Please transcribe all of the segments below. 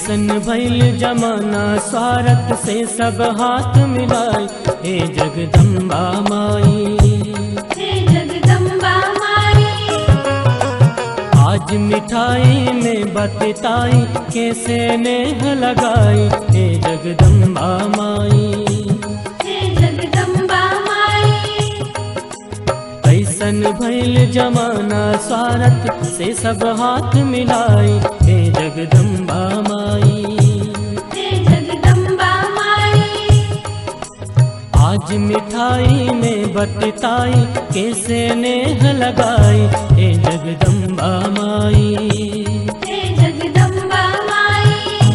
कैसन भैल जमाना स्वार्थ से सब हाथ मिलाए हे जगदम्बा माई हे जगदम्बा माई आज मिठाई में बतताई कैसे नेह लगाई हे जगदम्बा माई हे जगदम्बा माई कैसन भैल जमाना स्वार्थ से सब हाथ मिलाए हे जगदम्बा माई हे जगदम्बा माई आज मिठाई में बतताई कैसे नेह लगाई हे जगदम्बा माई हे जगदम्बा माई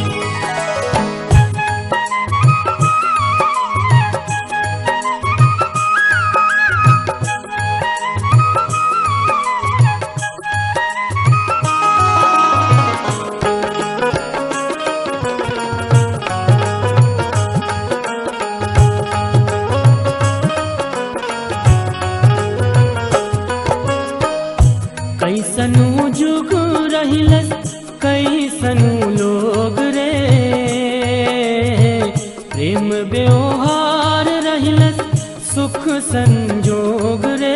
कैसनु जुग रहिलस कैसनु लोग रे प्रेम व्यवहार रहिलस सुख संजोग रे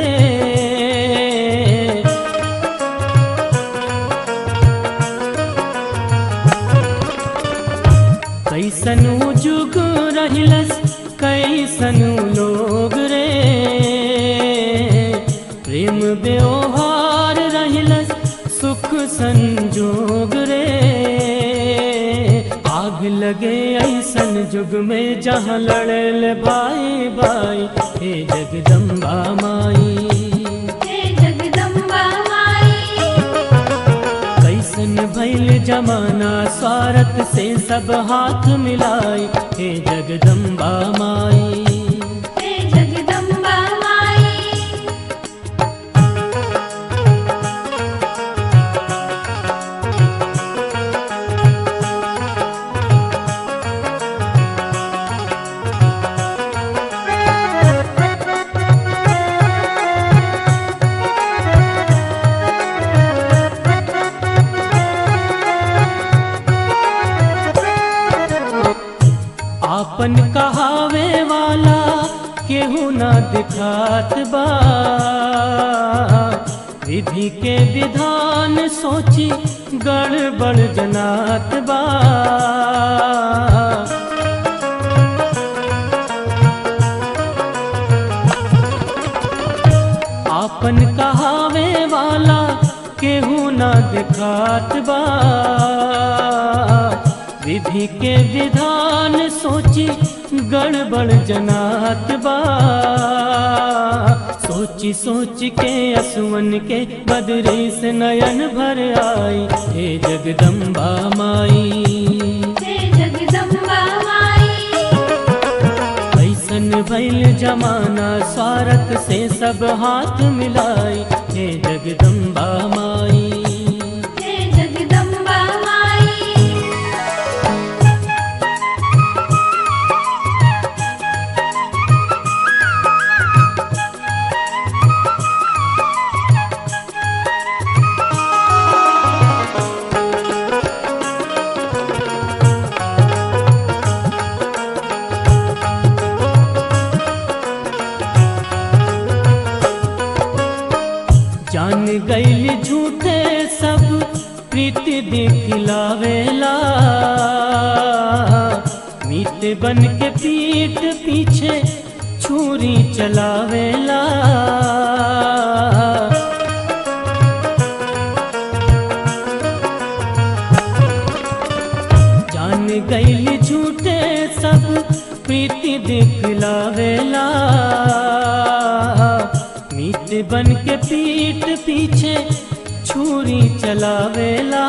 कैसनु जुग रहिलस कैसनु लोग रे प्रेम व्यवहार रहिलस सुख संजोग रे आग लगे ऐसन जुग में जहाँ लड़ल भाई भाई हे जगदम्बा माई हे जगदम्बा माई कैसन भैल जमाना स्वार्थ से सब हाथ मिलाए हे जगदम्बा माई हे जगदम्बा माई आपन कहावे वाला केहू ना दिखात बा विधि के विधान सोची गड़बड़ जनात बा आपन कहावे वाला केहू ना दिखात बा विधि के विधान सोची गड़बड़ जनात बा सोची सोच के असुवन के बदरी से नयन भर आई हे जगदम्बा माई हे जगदम्बा माई कैसन भैल जमाना स्वार्थ से सब हाथ मिलाई हे जगदम्बा माई हे जगदम्बा माई जान गईल झूठे सब प्रीति दिखलावेला मीत बन के पीठ पीछे छुरी चलावेला जान गईल झूठे सब प्रीति दिखलावेला मीत बन के पीठ पीछे छुरी चलावेला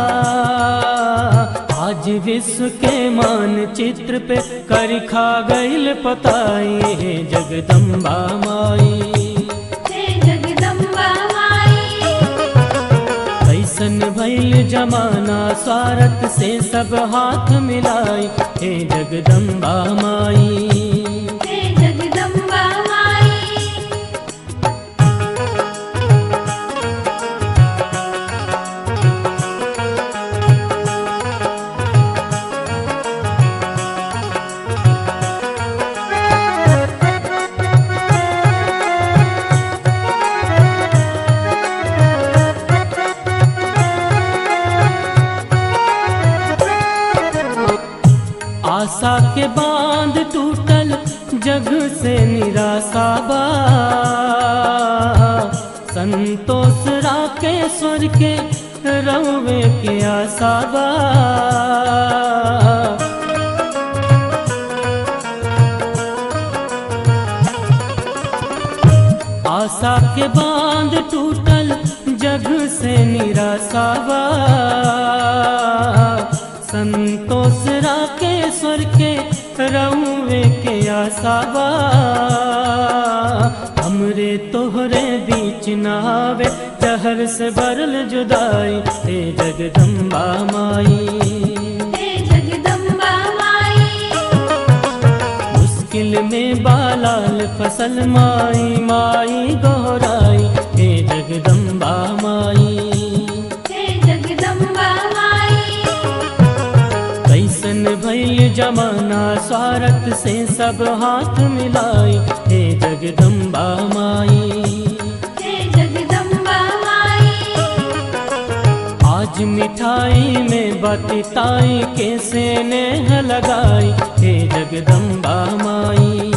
आज विश्व के मानचित्र पे कर खा गईल पताई हे जगदम्बा माई हे जगदम्बा माई कैसन भैल जमाना स्वार्थ से सब हाथ मिलाई हे जगदम्बा माई हे जगदम्बा माई आशा के बांध टूटल जग से निराशा बा संतोष राकेश्वर के रवे के आशा बा आशा के बांध टूटल जग से निराशा बा संतोष राकेश्वर के रउवे के आशा बा हमरे तोहरे बीच नावे जहर से बरल जुदाई हे जगदम्बा माई हे जगदम्बा माई मुश्किल में बालाल फसल माई माई गोहराई हे जगदम्बा माई हे जगदम्बा माई कैसन भैल जमाना स्वार्थ से सब हाथ मिलाई हे जगदम्बा माई हे जगदम्बा माई आज मिठाई में बतिताई कैसे नेह लगाई हे जगदम्बा माई